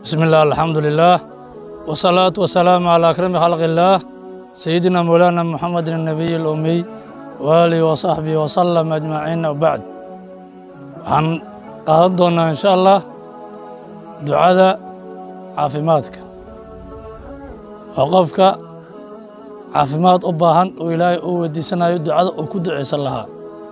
بسم الله الحمد لله والصلاة والسلام على أكرم خلق الله سيدنا مولانا محمد النبي الأمي وآله وصحبه وسلم أجمعين وبعد waxaan qaadan doonaa insha allah ducada caafimaadka oo qofka caafimaad u baahan oo ilaahay uu weydiisanayo ducada uu ku ducaysan lahaa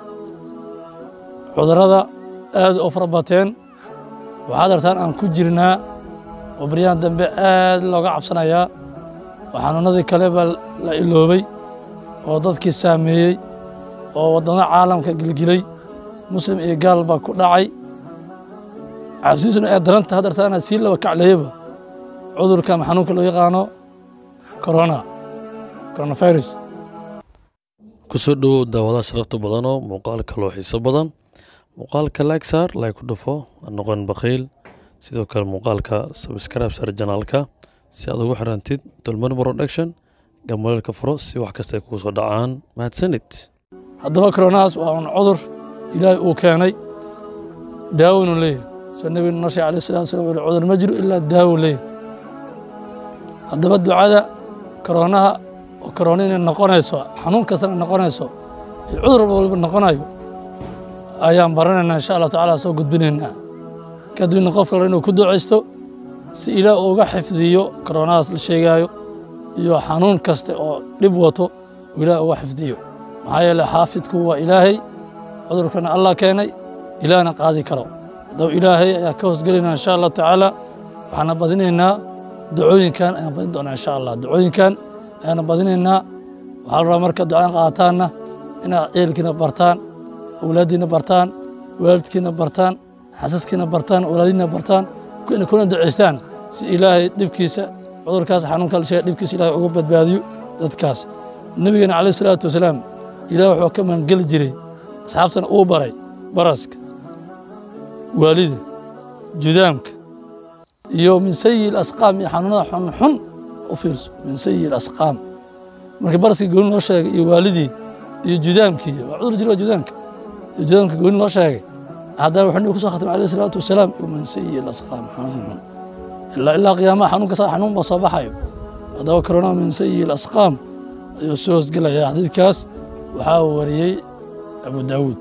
cudurrada aad u fara bateen waxaad artaan aan ku jirnaa oo baryahan dambe aad looga cabsanayaa oo xanuunadii kale baa la iloobay oo dadkii saameeyey oo waddamo caalamka gilgilay muslim iyo gaal baa ku dhacay cabsiisuna ee daranta haddartaana sii laba kacleeyaba cudurka ama xanuunka loo yaqaano corona coronavirus kusoo dhowow daawadaha sharafta badanoo muuqaalka loo xiiso badan muuqaalka lagsaar lay ku dhufo noqon bakhiil sidoo kale muuqaalka subscribe sar janaalka si aad ugu xirantid dulmar production gamaleelka furo si wax kasta ay kugu soo dhacaan mahadsanid haddaba coronahaas waa un cudur ilaahay uu keenay daawonu leeyahy soo nebigu noo sheegay alayh salatu wasalam wuxuu cudur ma jiro ilaa daawo leeyahy haddaba ducada koronaha oo korona inay noqonayso xanuun kastana noqonayso iyo cudur walba walba noqonayo ayaan baranaynaa insha allah tacaala soo gudbinaynaa kadibna qof kale inuu ku ducaysto si ilaah uga xifdiyo koronahaas la sheegaayo iyo xanuun kaste oo dhib wato uu ilaah uga xifdiyo maxaa yeele xaafidku waa ilaahay cudurkana allah keenay ilaahna qaadi karo haddaba ilaahay ayaa ka hoosgelaynaa insha allahu tacaala waxaana badinaynaa ducooyinkan ayaan badin doonaa insha allah ducooyinkan ayaana badinaynaa waxaa la rabaa marka ducadan qaataanna inaad ceelkiina bartaan awlaaddiina bartaan waalidkiina bartaan xasaskiina bartaan walaalihiina bartaan kuna kuna ducaystaan si ilaahay dhibkiisa cudurkaas xanuunka la sheega dhibkiisa ilaahay uga badbaadiyo dadkaas nabigeena calayh salaatu wasalaam ilaah wuxuu ka mangeli jiray asxaabtana uu baray baraska waalida judaamka iyo min sayi asqaam iyo xanuunada xunxun u fiirso min sayi asqaam markii baraskii gooni loo sheegay iyo waalidii iyo judaamkii waa cudur jira waa judaamka iyo judaamka gooni loo sheegay haddana wuxuu nabigu kusoo khatimay alayh salaatu wasalaam iyo min sayi asqaam xanuun xun ilaa ilaa qiyaamaha xanuunka saa xanuun baa soo baxayo haddaba corona min sayi asqaam ayuu soo hoosgelaya xadiidkaas waxaa wariyey abu daawuud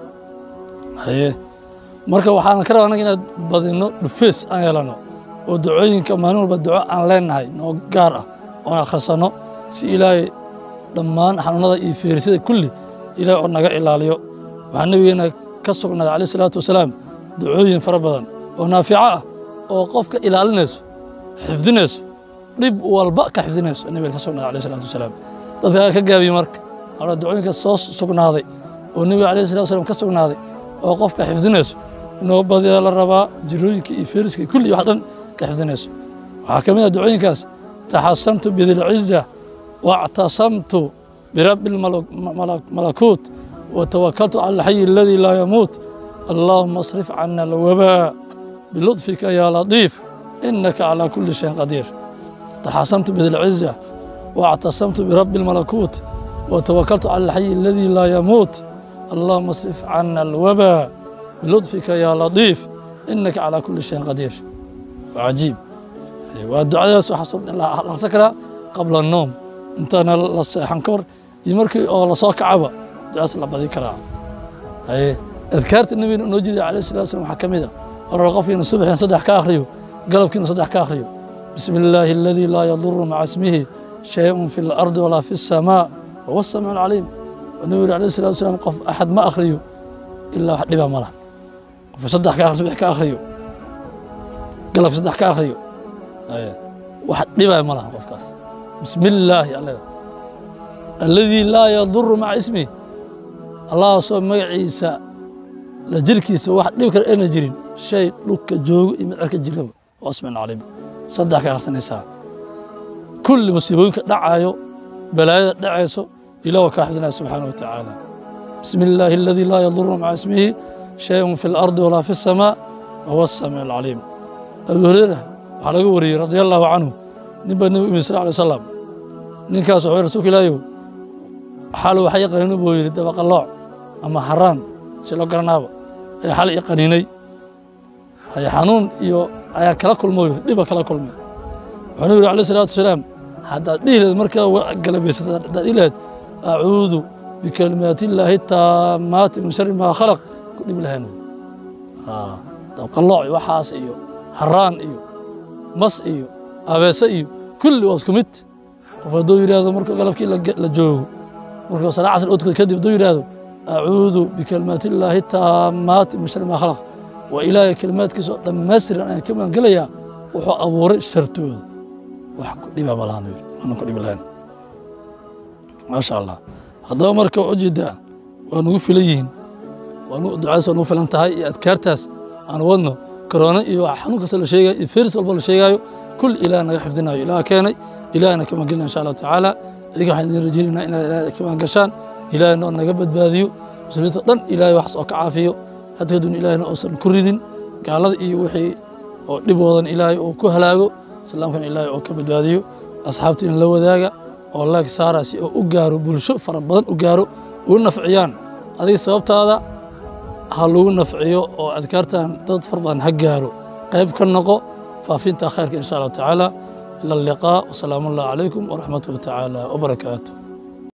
haye marka waxaan ka rabaa anaga inaad badino dhufees aan yeelano oo ducooyinka maalin walba duco aan leenahay noo gaar ah oon akhrisanno si ilaahay dhammaan xanuunada iyo feerisada kulli ilaahay oo naga ilaaliyo waxaa nebigeena ka sugnaaday calayh salaatu wasalaam ducooyin fara badan oo naafico ah oo qofka ilaalinayso xifdinayso dhib walba ka xifdinayso nebiga ka sugnaaday calayh salaatu wasalaam dadka ka gaabiye marka hora ducooyinka soo sugnaaday oo nebiga calayh salatu wasalaam ka sugnaaday oo qofka xifdinayso inoo badiyaa la rabaa jirooyinka iyo feeriska kulli wax dhan ka xifdinayso waxaa ka mid ah ducooyinkaas taxasamtu bidilciza واعتصمت برب الملكوت وتوكلت على الحي الذي لا يموت اللهم اصرف عنا الوباء بلطفك يا لطيف إنك على كل شيء قدير تحاصمت بذي العزة واعتصمت برب الملكوت وتوكلت على الحي الذي لا يموت اللهم اصرف عنا الوباء بلطفك يا لطيف إنك على كل شيء قدير وعجيب والدعاء حصل الله سكرة قبل النوم intaana la seexan ka hor iyo markii oo lasoo kacaba ducaas la badi karaa haye adkaarta nabigena noo jeedaya calayhi salatu wasalam waxaa ka mid a oo qofkiina subaxina saddex ka akhriyo galabkiina saddex ka akhriyo bismi illaahi aladii laa yaduru maca ismihi shayun fi lardi walaa fi الsamaa wahuwa الsamiic alcaliim oo nabigu yuri alayhi salatu wasalam qof axad ma akhriyo ilaa wax dhiba ma laha qofka saddex ka subax ka akhriyo galabki saddex ka akhriyo wax dhibaya ma laha qofkaas بسم الله الله الذي لا يضر مع اسمه الله سو مغعيسا la jirkiisa wax dhib kale ayna jirin shay dhulka joogo iyo mid cirka jiraba wasmin calim saddex ka akhrisanaysaa kulli musiibooyinka dhacayo balaayada dhacayso ilah waa kaa xifdinaya subxaana wa tacaala bismi illaahi aladii laa yaduru maca ismihi shayun fi lardi walaa fi الsamaa wahuwa الsamiic alcaliim abu hureyra waxaa laga wariyey radia allahu canhu nin baa nebigu yimid sal alay wasalam ninkaas wuxuu rasuulka ilaahiyow xal waxa i qaniino buu yidhi dabaqalooc ama haraan si loo garanaaba ayaa xal i qaniinay haye xanuun iyo ayaa kala kulmo yiri dhiba kala kulmay wuxuuna yidhi alayh salaatu wasalaam haddaad dhihi lahayd markaa galabaysata haddaad dhihi lahayd acuudu bikalimaati illaahi taamaati min shari maa khalaq ku dhibi lahayn dabqallooc iyo waxaas iyo haraan iyo mas iyo abeese iyo kulli waa isku mid qof hadduu yidhaahdo marka galabkii la joogo marka salaa casr oo tukada kadib hadduu yidhaahdo acuudu bikalimaati illaahi taamaati min shari maa khalaq waa ilaahay kalimaadkiisa oo dhammaystiran ayaan ka magangelayaa wuxuu abuuray shartooda wax ku dhiba malahan yiri aanan ku dhibi lahayn maasha allah haddaba marka ujeedaa waa nugu filan yihiin ducadaas waa nugu filan tahay iyo adkaartaas aan wadno korona iyo xanuun kasta la sheegayo iyo feris walba la sheegaayo kul ilaah naga xifdinayo ilaah keenay ilaahna ka magelina insha allahu tacaala idiga waxaan idin rajaynaynaa inaad ilaah ka magashaan ilaahna oo naga badbaadiyo muslimiinta dhan ilaahay waxas oo ka caafiyo hadda kadibna ilaahna uusan ku ridin gaalada iyo wixii oo dhib wadan ilaahay oo ku halaago islaamkana ilaahay oo ka badbaadiyo asxaabtiina la wadaaga oo laag saara si oo u gaaro bulsho fara badan u gaaro ugu nafciyaan adiga sababtaada ha lagu nafciyo oo adkaartan dad far badan ha gaaro qayb ka noqo faafinta khayrka insha allahu tacaala ila alliqaa wasalaamu allah calaykum waraxmatuhu tacaala wabarakaatu